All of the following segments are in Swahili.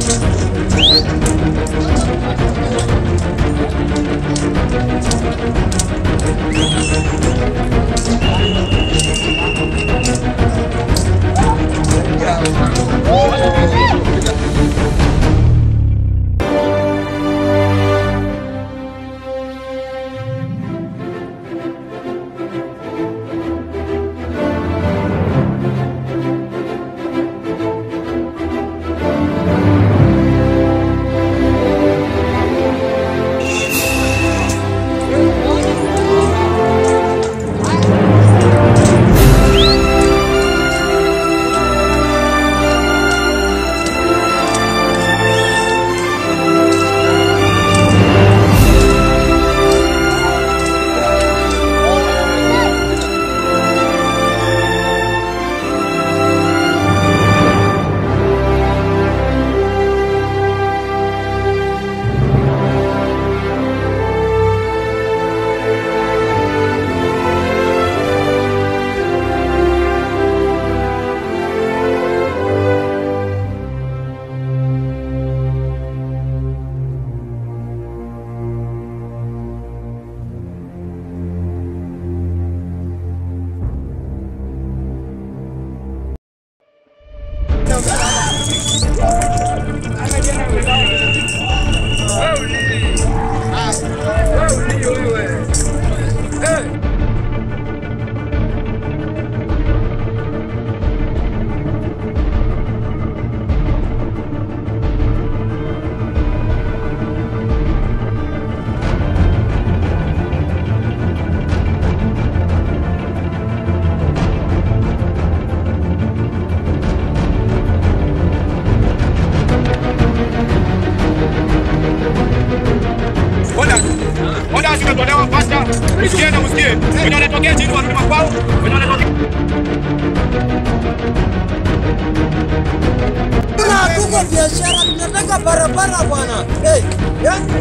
Oda zimetolewa pasta. Msikie na msikie. Wenye wanatokea chini warudi makwao. Wenye wanatokea Tuko biashara, tunataka barabara bwana. Hey, yani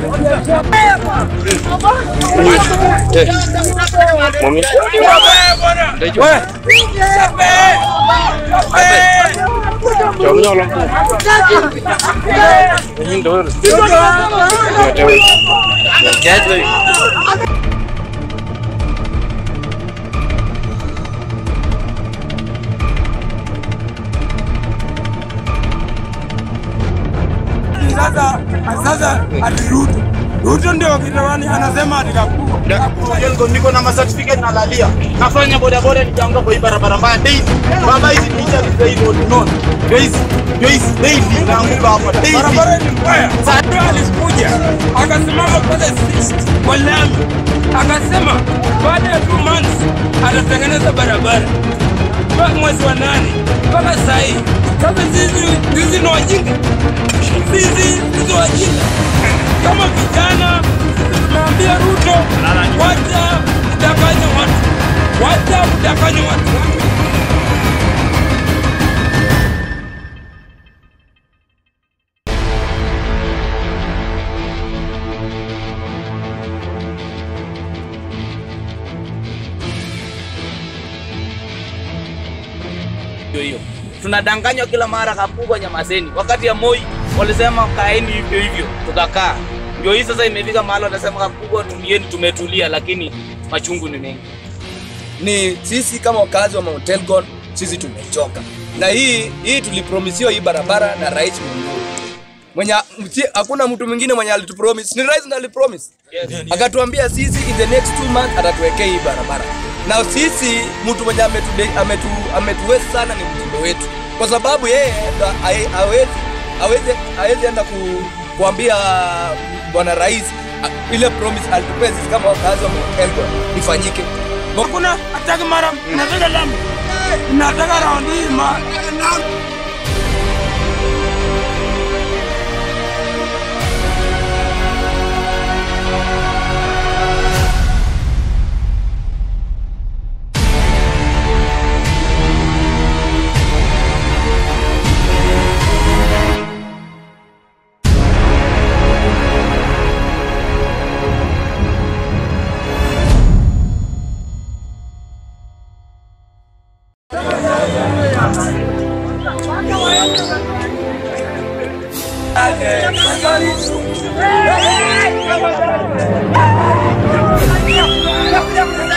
sasa sasa ati Ruto Ruto ndio kitawani anasema ati Kapuo. niko na certificate na lalia. Nafanya boda boda nitaanguka kwa hii barabara mbaya daily. Baba hizi ni hizi daily road non. Ndio hizi. Ndio hizi daily naanguka hapa daily. barabara ni mbaya. Sasa alikuja akasimama pale sisi kwa lami akasema baada ya two months atatengeneza barabara mpaka mwezi wa nane mpaka saa hii. Sasa sisi sisi ni wajinga, sisi sisi wajinga kama vijana. Sisi tumeambia Ruto wacha kudanganya watu, wacha kudanganya watu. Ndio hiyo. Tunadanganywa kila mara Kapugo nyamazeni. Wakati ya Moi walisema kaeni hivyo hivyo, tukakaa. Ndio hii sasa imefika mahali wanasema Kapugo tulieni, tumetulia, lakini machungu ni mengi. ni sisi kama wakazi wa Mount Elgon, sisi tumechoka na hii hii. Tulipromisiwa hii barabara na rais Mungu mwenye msi- hakuna mtu mwingine mwenye alitupromise, ni rais ndiye alipromise, akatuambia sisi in the next two months atatuwekea hii barabara, na sisi mtu mwenye ametu ametu ametuweza sana ni mtindo wetu, kwa sababu yeye ndo hae- hawezi hawezi hawezi enda ku, kuambia bwana rais a- ile promise alitupea sisi kama wakazi wa Mount Elgon ifanyike. Hakuna hataki mara nataka lami, nataka raundi hii ma Hey!